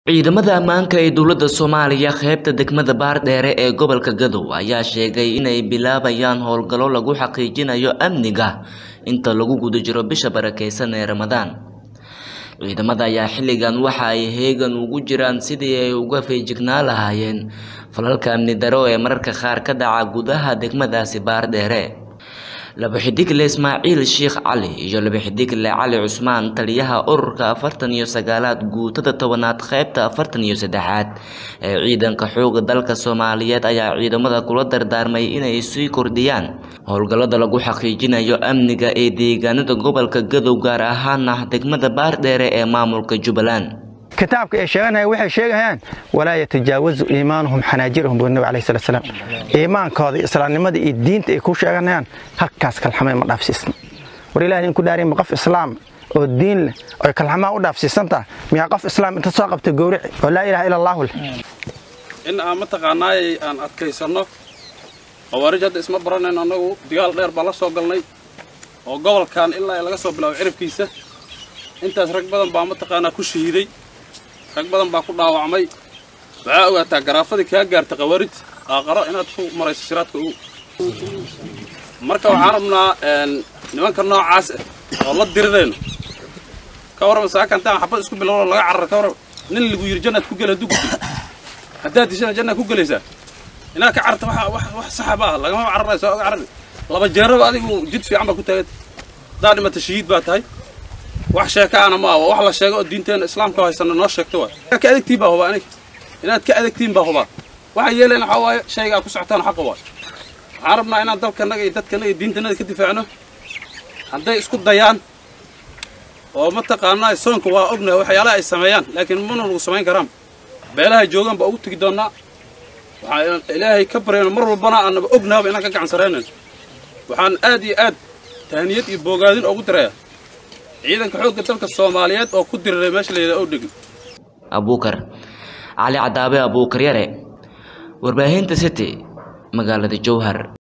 Ciidamada ammaanka ee dowladda Soomaaliya qaybta degmada Baardheere ee gobolka Gadow ayaa sheegay inay bilaabayaan howlgallo lagu xaqiijinayo amniga inta lagu guda jiro bisha barakeysan ee Ramadaan. Ciidamada ayaa xilligan waxa ay heegan ugu jiraan sidii ay uga feejignaan lahaayeen falalka amni darro ee mararka qaar ka dhaca gudaha degmadaasi Baardheere. Laba xiddigle Ismaaciil Sheikh Cali iyo laba xiddigle Cali Cusmaan taliyaha ururka afartan iyo sagaalaad guutada tobanaad qaybta afartan iyo saddexaad ee ciidanka xoogga dalka Soomaaliyeed ayaa ciidamada kula dardaarmay inay sii kordhiyaan howlgallada lagu xaqiijinayo amniga ee deegaanada gobolka Gadow gaar ahaan degmada Baardheere ee maamulka Jubbaland. kitaabka ay sheeganayaan waxay sheegayaan walaa yatajaawazu iimaanuhum xanaajirahum buu nabi alayhi salatu wasalaam iimaankooda islaamnimada iyo diinta ay ku sheeganayaan halkaas kalxamay ma dhaafsiisna war ilaahay in ku dhaariin qof islaam oo diin leh oo kalxamaa u dhaafsiisantaa miyaa qof islaam inta soo qabta gowrici oo laa ilaaha ila allahu leh in aan mataqaanaayay aan adkaysanno khawaarij hadda isma baranayn annagu dagaal dheer baa la soo galnay oo gobolkan ilaa laga soo bilaabo ciribkiisa intaas rag badan baa mataqaanaa ku shahiiday rag badan baa ku dhaawacmay waxaa ogaataa garaafadii kaa gaarta khawaarij aaqaro inaad ku marayso siraadka ugu marka waxaan rabnaa nimanka noocaas ah oo la dirirayno ka warrama saakantaan xabad isku bilowno laga carara ka warrama nin lagu yiri jannaad ku gela hadduu gudil haddaad dishana jannaad ku gelaysaa inaad ka cararta wax wax saxa ma aha lagama cararayo soo oga carari laba jeeraba adigu jid fiican baa ku taaganta haddaa dhimata shahiid baa tahay wax sheekaana ma aha wax la sheego oo diinteena islaamka haysana noo sheegto waay ka adegtiin baa hubaa aniga inaad ka adegtiin baa hubaa waxaa yeelayna waxaa waaye shaygaa ku socotaan xaqa waay waxaan rabnaa inaan dalkanaga iyo dadkanaga iyo diintanada ka difaacno hadday isku dayaan oo mataqaanaa soonka waa ognahay waxyaalaha ay sameeyaan laakiin mana lagu samayn karaan beelaha joogaan baa ugu tegi doonnaa waxaan ilaahay ka baryayno mar walbana aanaba ognaaba inaan ka gacan saraynayn waxaan aad iyo aad tahaniyad iyo boogaadin ugu dirayaa ciidanka xoogga dalka soomaaliyeed oo ku diriray meesha la yidhaha owdhegin abuukar cali cadaabe abuukar yare warbaahinta city magaalada jowhar